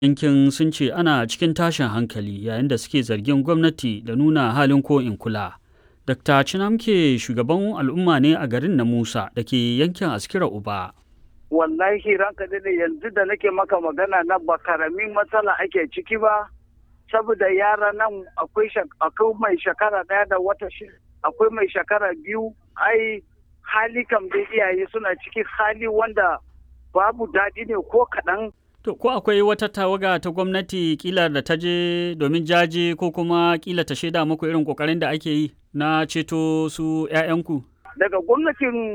yankin sun ce ana cikin tashin hankali yayin da suke zargin gwamnati da nuna halin ko in kula. Dr. Chinamke shugaban al'umma ne a garin na Musa da ke yankin Askira Uba. Wallahi ranka da yanzu da nake maka magana na ba karamin matsala ake ciki ba, saboda yara nan akwai mai shekara ɗaya da wata shida, akwai mai shekara biyu, ai hali kam da iyaye suna ciki hali wanda babu daɗi ne ko kaɗan To, ko akwai wata tawaga ta gwamnati kila da ta je domin jaje ko kuma kila ta shaida muku irin kokarin da ake yi na ceto su 'ya'yanku? Daga gwamnatin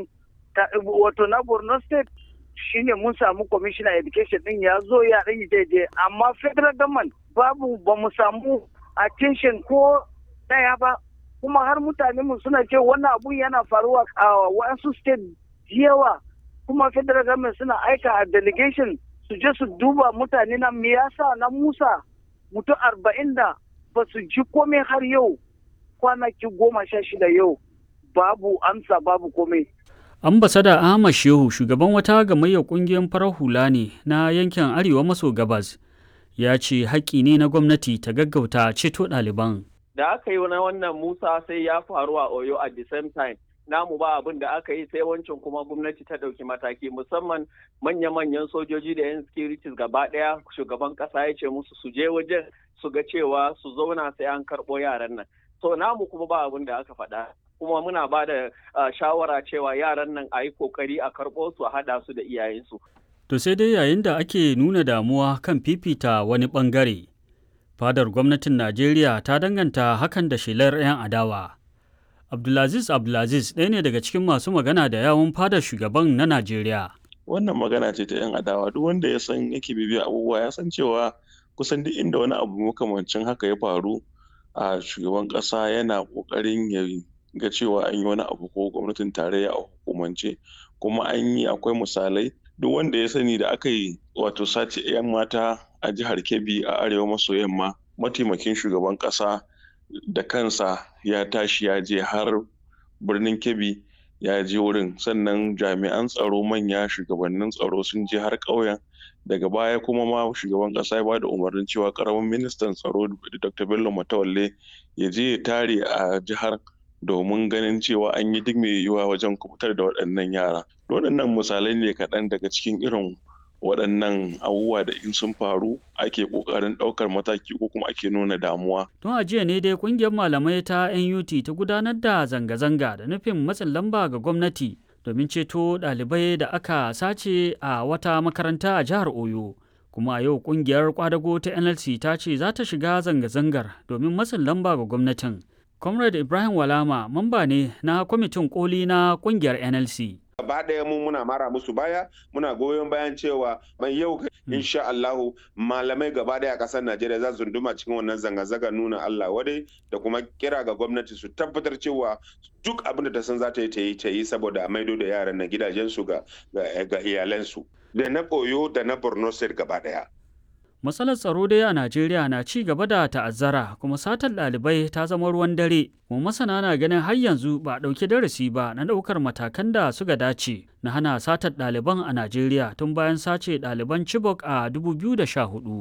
wato na Borno State shine mun samu commissioner education din ya zo ya ɗan daidai amma federal government babu ba mu samu attention ko ɗaya ba kuma har mutane mu suna ce wannan abun yana faruwa a wasu state yawa kuma federal government suna aika a delegation su je su duba mutane na me yasa na Musa mutum arba'in da ba su ji komai har yau kwanaki goma sha shida yau babu amsa babu komai. Ambasada Ahmad Shehu shugaban wata gamayyar kungiyar farar hula ne na yankin Arewa maso gabas ya ce haƙƙi ne na gwamnati ta gaggauta ceto ɗaliban. Da aka yi na wannan Musa sai ya faru a Oyo at the same time. namu ba abin da aka yi sai wancan kuma gwamnati ta ɗauki mataki musamman manya-manyan sojoji da 'yan securities gaba ɗaya shugaban ƙasa ya ce musu su je wajen su ga cewa su zauna sai an karɓo yaran nan so namu kuma ba abin da aka faɗa kuma muna ba da shawara cewa yaran nan a yi kokari a karɓo su a haɗa su da iyayensu. To sai dai yayin da ake nuna damuwa kan fifita wani ɓangare, fadar gwamnatin Najeriya ta danganta hakan da shelar 'yan adawa. Abdulaziz Abdulaziz ɗaya ne daga cikin masu magana da yawun fadar shugaban na Najeriya. Wannan magana ce ta 'yan adawa duk wanda ya san yake bibiya abubuwa ya san cewa kusan duk inda wani abu makamancin haka ya faru a shugaban ƙasa yana ƙoƙarin ya ga cewa an yi wani abu ko gwamnatin tarayya a hukumance kuma an yi akwai misalai duk wanda ya sani da aka yi wato sace 'yan mata a jihar Kebbi a arewa maso yamma mataimakin shugaban ƙasa da kansa ya tashi ya je har birnin kebbi ya je wurin sannan jami'an tsaro manya shugabannin tsaro sun je har ƙauyen daga baya kuma ma shugaban ƙasa ya bada umarnin cewa ƙaramin ministan tsaro dr bello matawalle ya je ya tare a jihar domin ganin cewa an yi duk mai yiwuwa wajen kubutar da waɗannan yara waɗannan misalai ne kaɗan daga cikin irin waɗannan abubuwa da in sun faru ake ƙoƙarin ɗaukar mataki ko kuma ake nuna damuwa. Tun a jiya ne dai ƙungiyar malamai ta NUT ta gudanar da zanga-zanga da nufin matsin lamba ga gwamnati domin ceto ɗalibai da aka sace a wata makaranta a jihar Oyo. Kuma a yau ƙungiyar kwadago ta NLC ta ce za ta shiga zanga-zangar domin matsin lamba ga gwamnatin. Comrade Ibrahim Walama mamba ne na kwamitin koli na ƙungiyar NLC. gaba ɗaya mu muna mara musu baya muna goyon bayan cewa mai yau insha Allahu malamai gaba ɗaya a ƙasar Najeriya za su duma cikin wannan zanga-zanga nuna Allah wadai da kuma kira ga gwamnati su tabbatar cewa duk abin da ta san za ta yi ta yi ta yi saboda a maido da yaran na gidajensu ga ga iyalansu da na koyo da na Borno State gaba ɗaya. Matsalar tsaro dai a Najeriya na ci gaba da ta'azzara kuma satar ɗalibai ta zama ruwan dare. Kuma masana na ganin har yanzu ba a ɗauki darasi ba na ɗaukar matakan da suka dace na hana satar ɗaliban a Najeriya tun bayan sace ɗaliban Chibok a 2014.